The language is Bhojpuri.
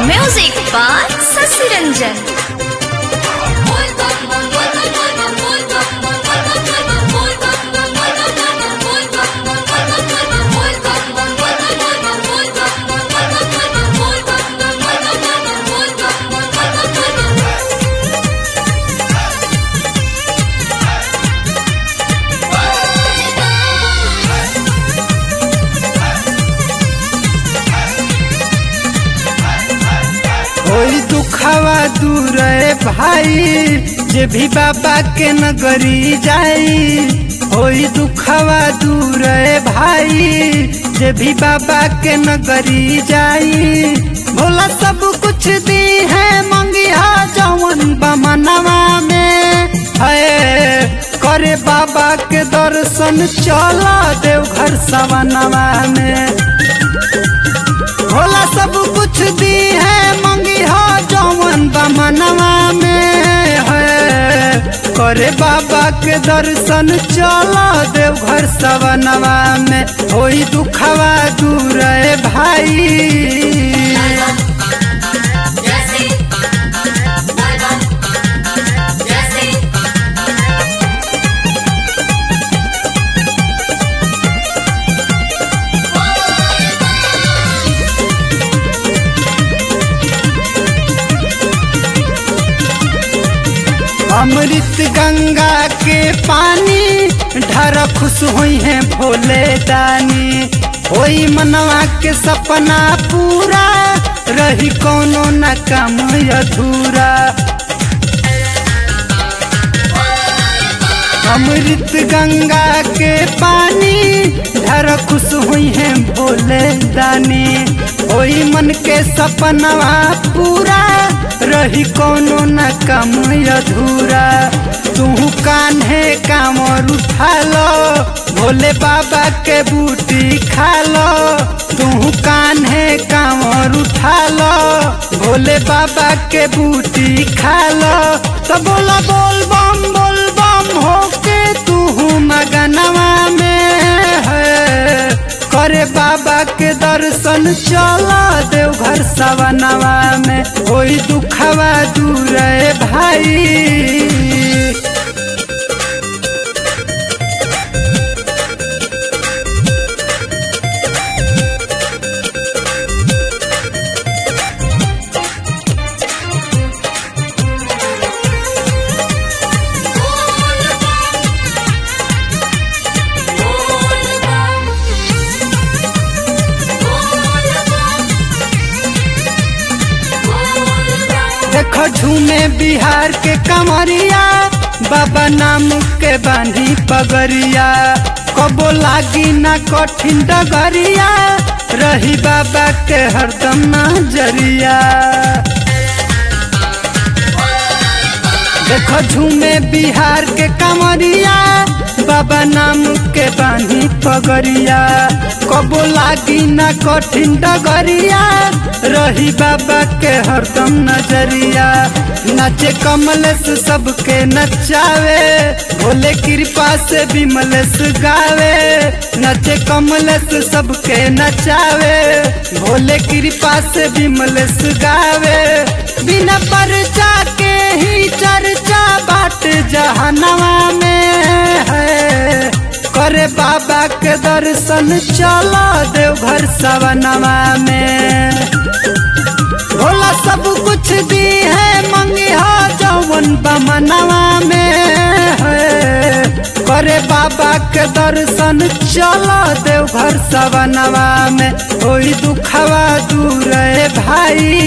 Music by Sasi Ranjan. होई दुखवा दूर रे भाई जे भी बाबा के नगरी जाई होई दुखवा दूर रे भाई जे भी बाबा के नगरी जाई भोला सब कुछ दी है मंगिया जवन बमनवा में है करे बाबा के दर्शन चला देवघर सवनवा में भोला सब कुछ दी है मंगी हो जौवन बमनवा में है करे बाबा के दर्शन चलो देवघर सवनवा में होई दुखवा दूर है भाई अमृत गंगा के पानी ढर खुश हुई है भोले दानी होई मनवा के सपना पूरा रही कोनो न कम अधूरा अमृत गंगा के पानी ढर खुश हुई है भोले दानी होई मन के सपनवा पूरा रही कोनो न कम अधूरा तू कान्हे कामर उठा लो भोले बाबा के बूटी खा लो तू कान्हे कामर उठा लो भोले बाबा के बूटी खा लो तो बोला बोल बम बोल बम होके तू मगनवा में है करे बाबा के दर्शन चला देवघर सवनवा में कोई दुखवा दूर है भाई देखो झूमे बिहार के कमरिया बाबा नाम के बांधी पगरिया कबो लागी ना कठिन डगरिया रही बाबा के हरदम नजरिया देखो झूमे बिहार के कमरिया बाबा नाम के बानी पगरिया कबो लागी ना कठिन डगरिया रही बाबा के हरदम नजरिया नाचे कमलेश सबके नचावे भोले कृपा से विमलेश गावे नाचे कमलेश सबके नचावे भोले कृपा से विमलेश गावे बिना परचा के ही चर्चा बाट जहनवा में है करे बाबा के दर्शन चलो देवघर सवनवा में भोला सब कुछ दी है मंगिया जौवन बमनवा में है करे बाबा के दर्शन चलो देवघर सवनवा में कोई दुखवा दूर है भाई